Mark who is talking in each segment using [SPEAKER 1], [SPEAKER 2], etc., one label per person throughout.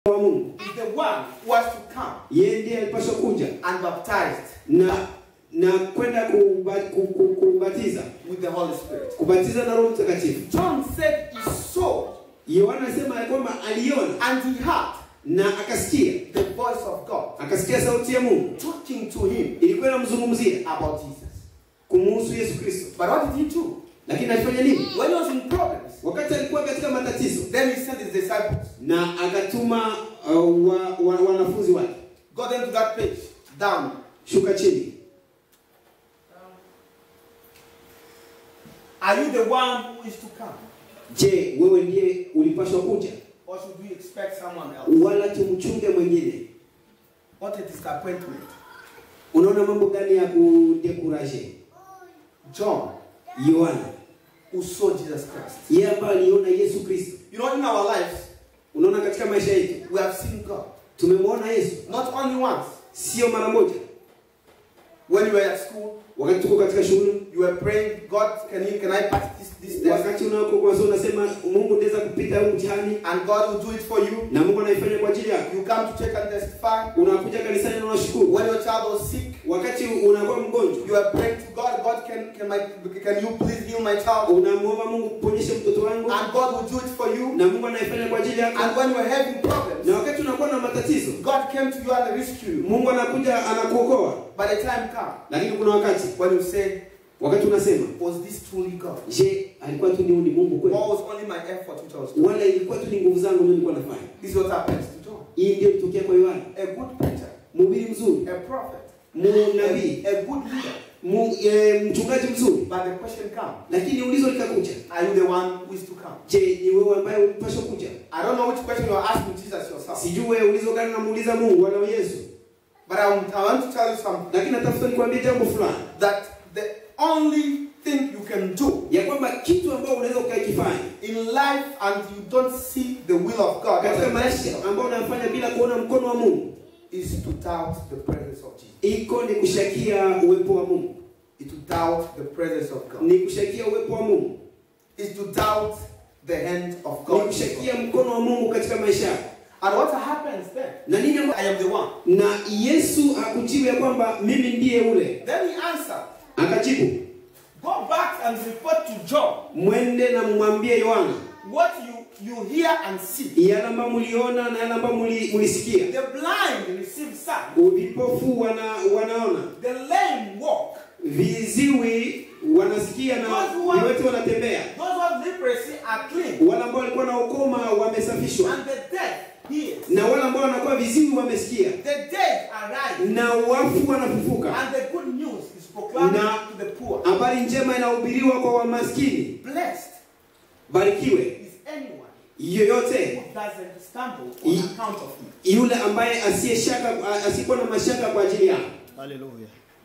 [SPEAKER 1] wa Mungu.
[SPEAKER 2] is the one who has to come
[SPEAKER 1] Yeye ndiye alipaswa kuja
[SPEAKER 2] and baptized
[SPEAKER 1] na na kwenda kuba, ku, ku, kubatiza
[SPEAKER 2] with the Holy Spirit.
[SPEAKER 1] kubatiza na Roho Mtakatifu.
[SPEAKER 2] John said he saw
[SPEAKER 1] Yohana anasema ya kwamba aliona
[SPEAKER 2] and he heard
[SPEAKER 1] na akasikia,
[SPEAKER 2] the voice of God
[SPEAKER 1] akasikia sauti ya Mungu
[SPEAKER 2] talking to him
[SPEAKER 1] ilikuwa inamzungumzia
[SPEAKER 2] about Jesus.
[SPEAKER 1] kumuhusu Yesu Kristo.
[SPEAKER 2] But what did he do?
[SPEAKER 1] Lakini alifanya nini?
[SPEAKER 2] When he was in problems,
[SPEAKER 1] Wakati alikuwa katika matatizo,
[SPEAKER 2] then he sent his disciples.
[SPEAKER 1] na akatuma uh, wa, wa, wanafunzi wake,
[SPEAKER 2] Got them to that page. Down.
[SPEAKER 1] shuka chini.
[SPEAKER 2] Are you the one who is to come?
[SPEAKER 1] Je, wewe ndiye ulipaswa kuja,
[SPEAKER 2] Or should we expect someone else?
[SPEAKER 1] wala tumchunge mwingine?
[SPEAKER 2] What a disappointment.
[SPEAKER 1] Unaona mambo gani ya kudekuraje?
[SPEAKER 2] John,
[SPEAKER 1] Yohana
[SPEAKER 2] who saw Jesus Christ.
[SPEAKER 1] yeye ambaye aliona Yesu Kristo.
[SPEAKER 2] You know, in our lives,
[SPEAKER 1] Unaona, katika maisha yetu
[SPEAKER 2] we have seen God.
[SPEAKER 1] tumemwona Yesu
[SPEAKER 2] Not only once.
[SPEAKER 1] sio mara moja.
[SPEAKER 2] When you were at school,
[SPEAKER 1] Wakati tuko katika shule,
[SPEAKER 2] you were praying, God, can you can I pass this this test?
[SPEAKER 1] wakati unako kwanza unasema Mungu ndaweza kupita huu mtihani,
[SPEAKER 2] And God will do it for you.
[SPEAKER 1] na Mungu anaifanya kwa ajili yako.
[SPEAKER 2] You come to church and testify.
[SPEAKER 1] Unakuja kanisani na unashukuru.
[SPEAKER 2] When your child was sick,
[SPEAKER 1] Wakati unakuwa mgonjwa,
[SPEAKER 2] you are praying to God. God, can can my can you please heal my child?
[SPEAKER 1] unamwomba Mungu kuponyesha mtoto wangu,
[SPEAKER 2] And God will do it for you.
[SPEAKER 1] na Mungu anaifanya kwa ajili yako.
[SPEAKER 2] And when you are having problems,
[SPEAKER 1] Na wakati unakuwa na matatizo,
[SPEAKER 2] God came to you and rescued you.
[SPEAKER 1] Mungu anakuja anakuokoa.
[SPEAKER 2] By the time come,
[SPEAKER 1] Lakini kuna wakati,
[SPEAKER 2] when you say,
[SPEAKER 1] wakati unasema,
[SPEAKER 2] was this truly God?
[SPEAKER 1] je, alikuwa tu ni ni Mungu kweli?
[SPEAKER 2] Or was only my effort which I was doing?
[SPEAKER 1] Wala ilikuwa tu ni nguvu zangu ndio nilikuwa nafanya.
[SPEAKER 2] This is what happens to John.
[SPEAKER 1] Hii ndio ilitokea kwa Yohana,
[SPEAKER 2] A good preacher,
[SPEAKER 1] mhubiri mzuri,
[SPEAKER 2] a prophet,
[SPEAKER 1] mnabii,
[SPEAKER 2] a, a good leader.
[SPEAKER 1] mu- eh, mchungaji mzuri.
[SPEAKER 2] But the question comes,
[SPEAKER 1] Lakini ulizo likakuja,
[SPEAKER 2] are you the one who is to come?
[SPEAKER 1] je, ni wewe ambaye ulipaswa kuja?
[SPEAKER 2] I don't know which question you are asking Jesus yourself.
[SPEAKER 1] Sijui wewe ulizo gani namuuliza Mungu wala Yesu,
[SPEAKER 2] But I, want- I want to tell you something.
[SPEAKER 1] lakini natafuta nikwambie jambo fulani
[SPEAKER 2] That the only thing you can do
[SPEAKER 1] ya kwamba kitu ambao unaweza ukakifanya
[SPEAKER 2] in life and you don't see the will of God as
[SPEAKER 1] katika
[SPEAKER 2] a
[SPEAKER 1] maisha
[SPEAKER 2] blessing
[SPEAKER 1] ambao unafanya bila kuona mkono wa Mungu
[SPEAKER 2] is to doubt the presence of Jesus.
[SPEAKER 1] iko ni kushakia uwepo wa Mungu,
[SPEAKER 2] Is to doubt the presence of God.
[SPEAKER 1] ni kushakia uwepo wa Mungu,
[SPEAKER 2] Is to doubt the hand of
[SPEAKER 1] ni
[SPEAKER 2] God.
[SPEAKER 1] kushakia mkono wa Mungu katika maisha yako.
[SPEAKER 2] And what happens then?
[SPEAKER 1] Na nini amba-
[SPEAKER 2] I am the one.
[SPEAKER 1] na Yesu hakujibu ya kwamba mimi ndiye ule,
[SPEAKER 2] Then he answered,
[SPEAKER 1] akajibu
[SPEAKER 2] Go back and report to John
[SPEAKER 1] mwende na mwambie Yohana
[SPEAKER 2] what you, you hear and see.
[SPEAKER 1] yale ambayo mliona na yale ambayo mli- mlisikia.
[SPEAKER 2] The blind receive sight,
[SPEAKER 1] Vipofu wana, wanaona,
[SPEAKER 2] the lame walk,
[SPEAKER 1] viziwi wanasikia na viwete wanatembea,
[SPEAKER 2] those who have leprosy are clean,
[SPEAKER 1] wale ambao walikuwa na ukoma wamesafishwa,
[SPEAKER 2] and the deaf hears.
[SPEAKER 1] na wale ambao wanakuwa viziwi wamesikia,
[SPEAKER 2] The dead arise,
[SPEAKER 1] na wafu wanafufuka.
[SPEAKER 2] and the good news is proclaimed
[SPEAKER 1] Na-
[SPEAKER 2] to the poor.
[SPEAKER 1] Habari njema inahubiriwa kwa wamaskini.
[SPEAKER 2] Blessed
[SPEAKER 1] Barikiwe
[SPEAKER 2] is anyone
[SPEAKER 1] yoyote
[SPEAKER 2] who doesn't stumble on
[SPEAKER 1] Ye-
[SPEAKER 2] account of me.
[SPEAKER 1] yule ambaye asiye shaka asiyekuwa na mashaka kwa ajili yako.
[SPEAKER 3] Hallelujah.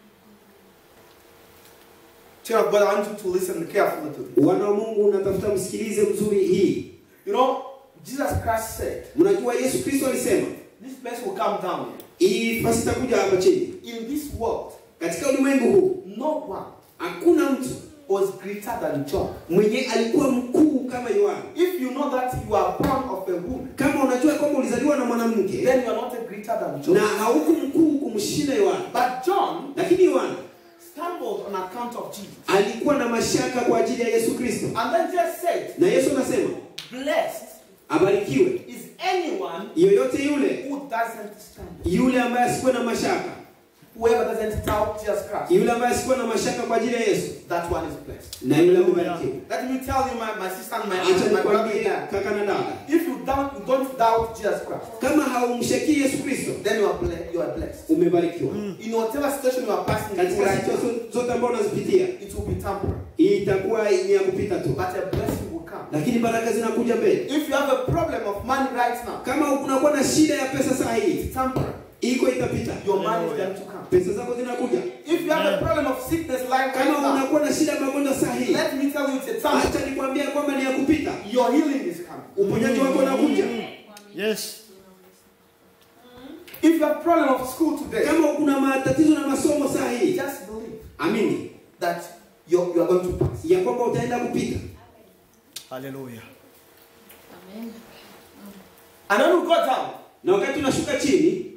[SPEAKER 2] Child of God, I want you to listen carefully to this.
[SPEAKER 1] Wana wa Mungu, unatafuta msikilize mzuri hii.
[SPEAKER 2] You know, Jesus Christ said,
[SPEAKER 1] Mnajua Yesu Kristo alisema
[SPEAKER 2] This place will come down here.
[SPEAKER 1] hii fasi itakuja hapa chini.
[SPEAKER 2] In this world,
[SPEAKER 1] Katika ulimwengu huu
[SPEAKER 2] no one
[SPEAKER 1] hakuna mtu
[SPEAKER 2] was greater than John.
[SPEAKER 1] mwenye alikuwa mkuu kama Yohana.
[SPEAKER 2] If you know that you are born of a woman,
[SPEAKER 1] Kama unajua kwamba ulizaliwa na mwanamke
[SPEAKER 2] then you are not a greater than John.
[SPEAKER 1] na hauku mkuu kumshinda Yohana,
[SPEAKER 2] But John
[SPEAKER 1] lakini Yohana
[SPEAKER 2] stumbled on account of Jesus.
[SPEAKER 1] alikuwa na mashaka kwa ajili ya Yesu Kristo,
[SPEAKER 2] And then just said,
[SPEAKER 1] na Yesu anasema
[SPEAKER 2] Blessed
[SPEAKER 1] abarikiwe
[SPEAKER 2] is anyone
[SPEAKER 1] yoyote yule
[SPEAKER 2] who doesn't stumble.
[SPEAKER 1] yule ambaye asikuwa na mashaka,
[SPEAKER 2] Whoever doesn't doubt Jesus Christ,
[SPEAKER 1] yule ambaye asikuwa na mashaka kwa ajili ya Yesu,
[SPEAKER 2] that one is blessed.
[SPEAKER 1] na yule amebarikiwa.
[SPEAKER 2] Let me tell you, my, my sister and my,
[SPEAKER 1] Acha
[SPEAKER 2] my brother
[SPEAKER 1] nikwambie
[SPEAKER 2] here,
[SPEAKER 1] kaka na dada,
[SPEAKER 2] if you don't, you don't doubt Jesus Christ,
[SPEAKER 1] kama haumshakii Yesu Kristo
[SPEAKER 2] then you are, ble- you are blessed.
[SPEAKER 1] umebarikiwa.
[SPEAKER 2] In whatever situation you are passing through
[SPEAKER 1] Katika
[SPEAKER 2] right now,
[SPEAKER 1] situation zote ambazo unazipitia,
[SPEAKER 2] it will be temporary.
[SPEAKER 1] itakuwa ni ya kupita tu,
[SPEAKER 2] But a blessing will come.
[SPEAKER 1] lakini baraka zinakuja mbele.
[SPEAKER 2] If you have a problem of money right now,
[SPEAKER 1] Kama unakuwa na shida ya pesa saa hii,
[SPEAKER 2] it's temporary.
[SPEAKER 1] iko itapita,
[SPEAKER 2] Your money is going to come.
[SPEAKER 1] pesa zako zinakuja.
[SPEAKER 2] If you have a problem of sickness like right
[SPEAKER 1] Kama
[SPEAKER 2] now,
[SPEAKER 1] unakuwa na shida ya magonjwa saa hii,
[SPEAKER 2] let me tell you, it's a temporary.
[SPEAKER 1] acha nikwambia kwamba ni ya kupita.
[SPEAKER 2] Your healing is coming.
[SPEAKER 1] Uponyaji wako unakuja.
[SPEAKER 3] Yes.
[SPEAKER 2] If you have problem of school today,
[SPEAKER 1] Kama kuna matatizo na masomo saa hii,
[SPEAKER 2] just believe
[SPEAKER 1] amini
[SPEAKER 2] that you're, you are going to pass.
[SPEAKER 1] ya kwamba utaenda kupita.
[SPEAKER 3] Hallelujah.
[SPEAKER 2] And when you go down,
[SPEAKER 1] na wakati tunashuka chini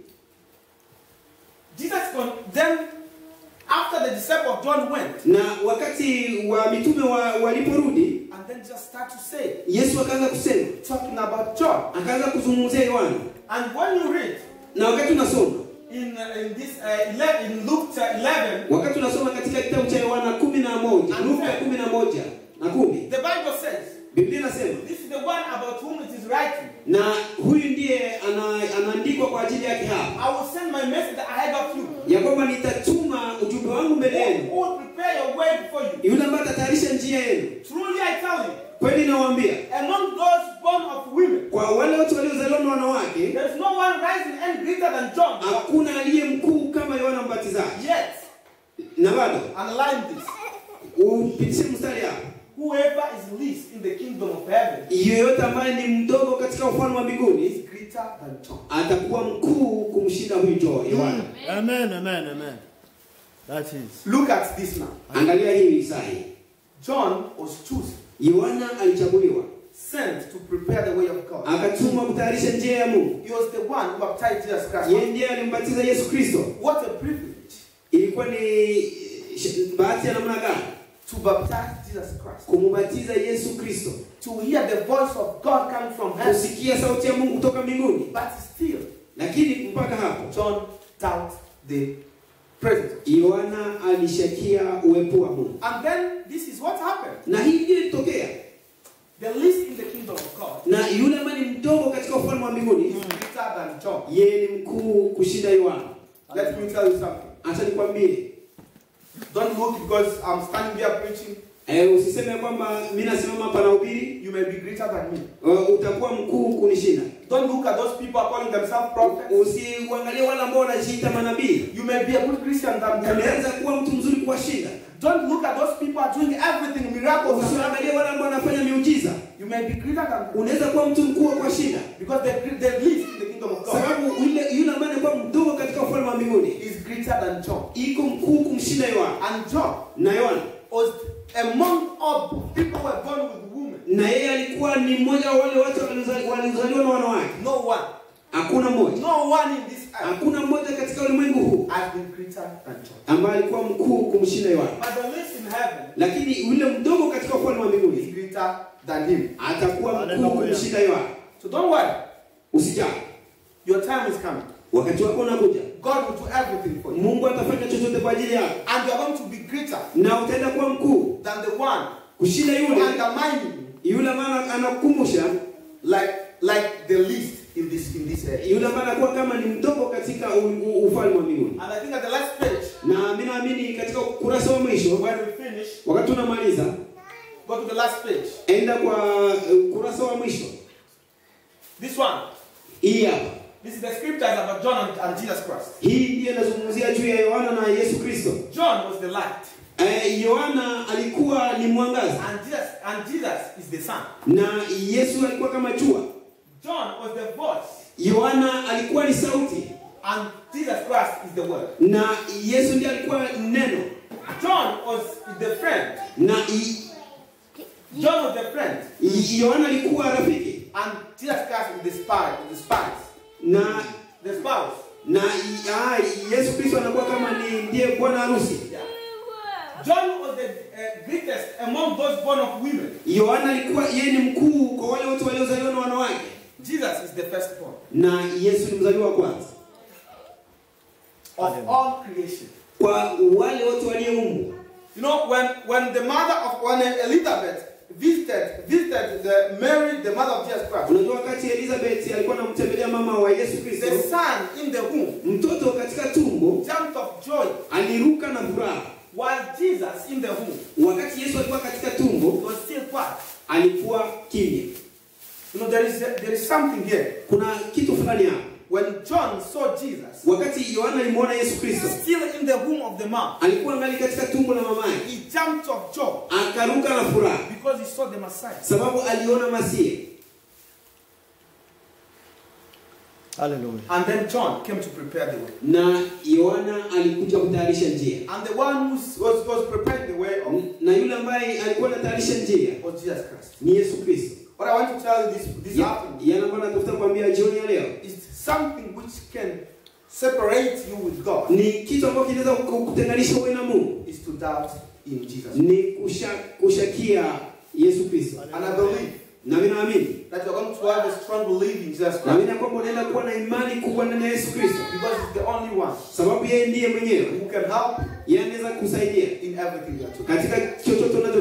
[SPEAKER 2] Jesus con- then, after the disciple of John went,
[SPEAKER 1] na wakati wa mitume wa, waliporudi
[SPEAKER 2] and then just start to say,
[SPEAKER 1] yesu akaanza kusema
[SPEAKER 2] talking about John.
[SPEAKER 1] akaanza kuzungumzia yohana
[SPEAKER 2] And when you read
[SPEAKER 1] na wakati unasoma
[SPEAKER 2] in, uh, in this uh, 11, in Luke uh, 11,
[SPEAKER 1] wakati unasoma katika kitabu cha yohana kumi na moja luka kumi na moja na kumi
[SPEAKER 2] the Bible says,
[SPEAKER 1] biblia inasema
[SPEAKER 2] this is the one about whom it is writing.
[SPEAKER 1] na huyu ndiye ana, anaandikwa kwa ajili yake hapa
[SPEAKER 2] I will send my message ahead of you.
[SPEAKER 1] ya kwamba nitatuma ujumbe wangu mbele
[SPEAKER 2] Who
[SPEAKER 1] yenu
[SPEAKER 2] who will prepare your way before you.
[SPEAKER 1] yule ambaye atatayarisha njia yenu
[SPEAKER 2] Truly I tell you,
[SPEAKER 1] kweli nawaambia
[SPEAKER 2] among those born of women,
[SPEAKER 1] kwa wale watu waliozaliwa na wanawake
[SPEAKER 2] there is no one rising any greater than John.
[SPEAKER 1] hakuna aliye mkuu kama yohana mbatizaji
[SPEAKER 2] Yet,
[SPEAKER 1] na bado
[SPEAKER 2] underline this.
[SPEAKER 1] upitishe mstari hapa
[SPEAKER 2] Whoever is least in the kingdom of heaven
[SPEAKER 1] yeyote ambaye ni mdogo katika ufalme wa mbinguni
[SPEAKER 2] is greater than John.
[SPEAKER 1] atakuwa mkuu kumshinda huyu Jo- yohana
[SPEAKER 3] Amen, amen, amen. That is.
[SPEAKER 2] Look at this now.
[SPEAKER 1] angalia hii sahi
[SPEAKER 2] John was chosen,
[SPEAKER 1] yohana alichaguliwa
[SPEAKER 2] sent to prepare the way of God.
[SPEAKER 1] akatumwa kutayarisha njia ya mungu
[SPEAKER 2] He was the one who baptized Jesus Christ.
[SPEAKER 1] yeye ndiye alimbatiza yesu kristo
[SPEAKER 2] What a privilege
[SPEAKER 1] ilikuwa ni sh- bahati ya namna gani
[SPEAKER 2] to baptize Jesus Christ.
[SPEAKER 1] kumubatiza yesu kristo
[SPEAKER 2] To hear the voice of God coming from heaven.
[SPEAKER 1] kusikia sauti ya mungu kutoka mbinguni
[SPEAKER 2] But still,
[SPEAKER 1] lakini mpaka hapo
[SPEAKER 2] John doubted the presence.
[SPEAKER 1] yohana alishakia uwepo wa mungu
[SPEAKER 2] And then this is what happened.
[SPEAKER 1] na hii ndiyo ilitokea
[SPEAKER 2] The least in the kingdom of God
[SPEAKER 1] na yule ambaye ni mdogo katika ufalme wa mbinguni
[SPEAKER 2] is greater than John.
[SPEAKER 1] yeye ni mkuu kushinda yohana
[SPEAKER 2] Let me tell you something.
[SPEAKER 1] acha nikwambie
[SPEAKER 2] Don't look because I'm standing here preaching,
[SPEAKER 1] eh, usiseme kwamba mi nasimama hapa na ubiri
[SPEAKER 2] you may be greater than me.
[SPEAKER 1] uh, utakuwa mkuu kunishinda
[SPEAKER 2] Don't look at those people calling themselves prophets.
[SPEAKER 1] usiuangalie wale ambao wanajiita manabii
[SPEAKER 2] You may be a good Christian than them.
[SPEAKER 1] unaweza kuwa mtu mzuri kuwashinda
[SPEAKER 2] Don't look at those people are doing everything, miracles. and
[SPEAKER 1] usiangalie wale ambao wanafanya miujiza
[SPEAKER 2] You may be greater than them.
[SPEAKER 1] unaweza kuwa mtu mkuu wa kuwashinda
[SPEAKER 2] Because the, the least in the kingdom of God
[SPEAKER 1] sababu yule yule ambaye anakuwa mdogo katika ufalme wa mbinguni
[SPEAKER 2] is greater than John.
[SPEAKER 1] iko mkuu kumshinda yohana
[SPEAKER 2] And John
[SPEAKER 1] na yohana
[SPEAKER 2] was among all people who were born with women.
[SPEAKER 1] na yeye alikuwa ni mmoja wa wale watu walizali- walizaliwa na wanawake
[SPEAKER 2] No one,
[SPEAKER 1] hakuna mmoja
[SPEAKER 2] no one in this earth
[SPEAKER 1] hakuna mmoja katika ulimwengu huu
[SPEAKER 2] has been greater than John.
[SPEAKER 1] ambaye alikuwa mkuu kumshinda yohana
[SPEAKER 2] But the least in heaven
[SPEAKER 1] lakini yule mdogo katika ufalme wa
[SPEAKER 2] is
[SPEAKER 1] mbinguni
[SPEAKER 2] greater than him.
[SPEAKER 1] atakuwa mkuu
[SPEAKER 3] Hallelujah.
[SPEAKER 1] kumshinda yohana
[SPEAKER 2] So don't worry.
[SPEAKER 1] usijali
[SPEAKER 2] Your time is coming.
[SPEAKER 1] wakati wako unakuja
[SPEAKER 2] God will do everything for you.
[SPEAKER 1] mungu atafanya chochote kwa ajili yako
[SPEAKER 2] And you are going to be greater
[SPEAKER 1] na utaenda kuwa mkuu
[SPEAKER 2] than the one
[SPEAKER 1] kushinda
[SPEAKER 2] who
[SPEAKER 1] yule
[SPEAKER 2] undermining you
[SPEAKER 1] yule ambaye anakukumbusha
[SPEAKER 2] like like the least in this in this area.
[SPEAKER 1] yule ambaye anakuwa kama ni mdogo katika u- u- ufalme wa mbinguni
[SPEAKER 2] And I think at the last page,
[SPEAKER 1] na mi naamini katika ukurasa wa mwisho
[SPEAKER 2] when we finish,
[SPEAKER 1] wakati unamaliza
[SPEAKER 2] go to the last page.
[SPEAKER 1] enda kwa uh, ukurasa wa mwisho
[SPEAKER 2] This one.
[SPEAKER 1] hii hapa
[SPEAKER 2] This is the scriptures about John and, and Jesus Christ.
[SPEAKER 1] hii ndiyo inazungumzia juu ya yohana na yesu kristo
[SPEAKER 2] John was the light,
[SPEAKER 1] Eh, yohana alikuwa ni mwangaza
[SPEAKER 2] and Jesus and Jesus is the sun.
[SPEAKER 1] na yesu alikuwa kama jua
[SPEAKER 2] John was the voice,
[SPEAKER 1] yohana alikuwa ni sauti
[SPEAKER 2] and Jesus Christ is the word.
[SPEAKER 1] na yesu ndiye alikuwa neno
[SPEAKER 2] John was the friend.
[SPEAKER 1] na i-
[SPEAKER 2] John was the friend,
[SPEAKER 1] i- yohana alikuwa rafiki
[SPEAKER 2] and Jesus Christ is the spy, the spies,
[SPEAKER 1] na
[SPEAKER 2] the spouse.
[SPEAKER 1] na i- ah, yesu kristo anakuwa kama ni ndiye bwana harusi
[SPEAKER 2] Yeah. John was the uh, greatest among those born of women.
[SPEAKER 1] yohana alikuwa yeye ni mkuu kwa wale wote waliozaliwa na wanawake
[SPEAKER 2] Jesus is the firstborn
[SPEAKER 1] na yesu ni mzaliwa wa kwanza
[SPEAKER 2] of all creation.
[SPEAKER 1] kwa wale wote walioumbwa
[SPEAKER 2] You know, when, when the mother of when Elizabeth visited visited the Mary, the mother of Jesus Christ,
[SPEAKER 1] unajua wakati elizabeth alikuwa anamtembelea mama wa yesu kristo
[SPEAKER 2] the son in the womb
[SPEAKER 1] mtoto katika tumbo
[SPEAKER 2] jumped of joy,
[SPEAKER 1] aliruka na furaha
[SPEAKER 2] while Jesus in the womb
[SPEAKER 1] wakati yesu alikuwa katika tumbo
[SPEAKER 2] was still quiet.
[SPEAKER 1] alikuwa kimya
[SPEAKER 2] You know, there is there is something here.
[SPEAKER 1] kuna kitu fulani hapa
[SPEAKER 2] When John saw Jesus
[SPEAKER 1] wakati yohana alimwona yesu kristo
[SPEAKER 2] still in the womb of the mom,
[SPEAKER 1] alikuwa ngali katika tumbo la mamaye
[SPEAKER 2] he jumped of joy
[SPEAKER 1] akaruka na furaha
[SPEAKER 2] because he saw the Messiah.
[SPEAKER 1] sababu aliona masia
[SPEAKER 3] Hallelujah.
[SPEAKER 2] And then John came to prepare the way.
[SPEAKER 1] na yohana alikuja kutayarisha njia
[SPEAKER 2] And the one who was, was preparing the way of
[SPEAKER 1] na yule ambaye alikuwa anatayarisha njia
[SPEAKER 2] was Jesus Christ.
[SPEAKER 1] ni yesu kristo
[SPEAKER 2] What I want to tell you this this
[SPEAKER 1] Ya-
[SPEAKER 2] afternoon
[SPEAKER 1] yana ambayo natafuta kuambia jioni ya leo
[SPEAKER 2] is something which can separate you with God
[SPEAKER 1] ni kitu ambacho kinaweza kukutenganisha wewe na Mungu
[SPEAKER 2] is to doubt in Jesus.
[SPEAKER 1] ni kusha, kushakia Yesu Kristo
[SPEAKER 2] And I believe
[SPEAKER 1] na mimi naamini
[SPEAKER 2] that you're going to have a strong belief in Jesus Christ
[SPEAKER 1] naamini ya kwamba unaenda kuwa na imani kubwa ndani ya Yesu Kristo
[SPEAKER 2] because He's the only one
[SPEAKER 1] sababu yeye ndiye mwenyewe
[SPEAKER 2] who can help
[SPEAKER 1] yeye anaweza kusaidia
[SPEAKER 2] in everything you are doing.
[SPEAKER 1] katika chochote